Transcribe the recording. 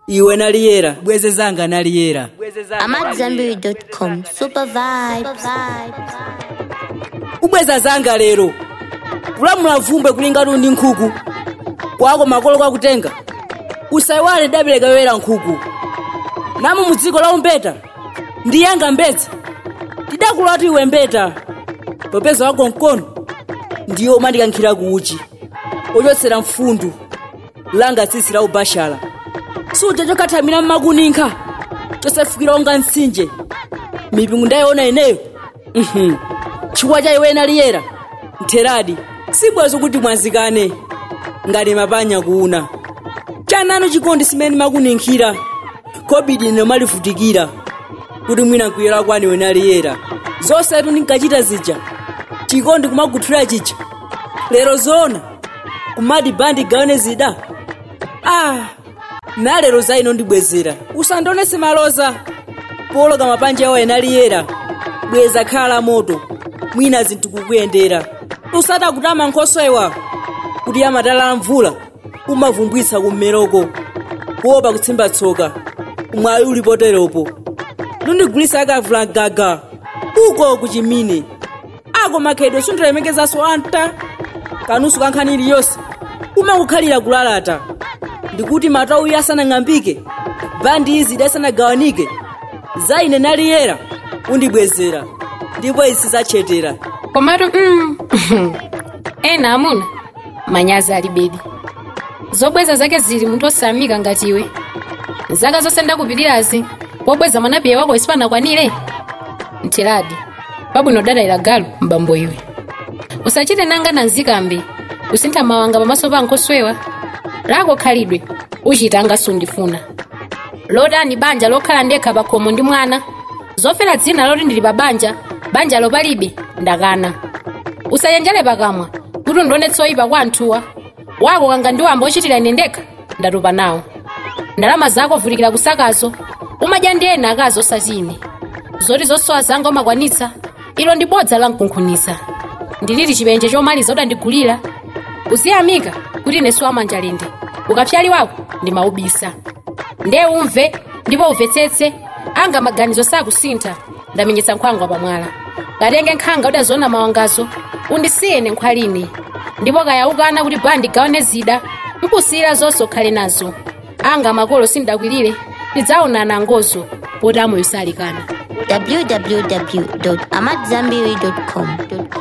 iwe naliyera bweze zanga naliyera AmadZambiri.com. Super vibes. kubweza zanga lero kulamula vumbe kulingana ndi nkhuku kwako makolo kwakutenga usayiwale dabereka yoyera nkhuku namu mu dziko la umbeta ndi yanga mbedza tidakulatu iwe mbeta popeza wako mkono ndiyo umandikankhira kuuchi ochotsera mfundu langa tsitsi la ubashala suja chokhathamira mmakuninkha chosefukira onga mtsinje mipingo ndayiona ineyo Mhm. chifukwa cha iwe naliyera ntheradi sibwezo kuti mwanzikane ngati mapanya kuuna chananu chikondi simene makuninkhira kobidi ine malivutikira kuti mwina nkuyera kwani iwe naliyera zonsetu ndinkachita zija chikondi kumaguthira chija lero zona kumati bandi gaone zida ah nalero za ino ndibwezera usandionese maloza poloka mapanja yawo enaliyera bweza khala moto mwina zinthu kukuyendera usata kutama nkhosowa kuti amatala mvula umavumbwitsa kummeroko kuopa kutsimba tsoka umwayi uli poteropo lundigulitsa akavula gaga uko kuchimine ako makhedwe sundilemekezaso anta kanusu kankhani iliyonse umakukhalira kulalata ndikuti matauyi asanang'ambike bandi izi idasanagawanike za ine naliyera undibwezera ndipo isi zachetera komatu mm, ena amuna manyazi ali bedi zobweza zake zili munthu osamika ngati iwe zaka zonse ndakupitirazi pobweza mwanapiye wako isipanakwanire mtheradi pabwino dadalira galu mbambo iwe usachite nanga na nzikambe kusintha mawanga pamaso pa nkoswewa lako khalidwe uchitanga sundifuna lotani banja lokhala ndekha pa khomo ndi mwana zofera dzina loti ndili pa banja banja lopalibe ndakana usayenjere pakamwa kuti ndionetse oyipa kwa anthuwa wako kanga ndiwamba ochitira ine ndekha ndatopa nawo ndalama zako vutikira kusakazo umadya ndi ena akazi osati ine zoti zosowa zanga umakwanitsa ilo ndi bodza lankunkhunitsa ndilili chipenje chomaliza udandigulira uziyamika kuti inesu wamanjalende ukapyali wako ndimaubisa nde umve ndipo umvetsetse anga maganizo sakusintha ndamenyetsa nkhwangwa pamwala katenge nkhanga udaziona mawangazo undisiyene nkhwalini ndipo kayaukana kuti bandi gaone zida mpusira zonse ukhale nazo anga makolo sindakwirire tidzaonana angozo poti amoyo salikana www.amadzambiri.com.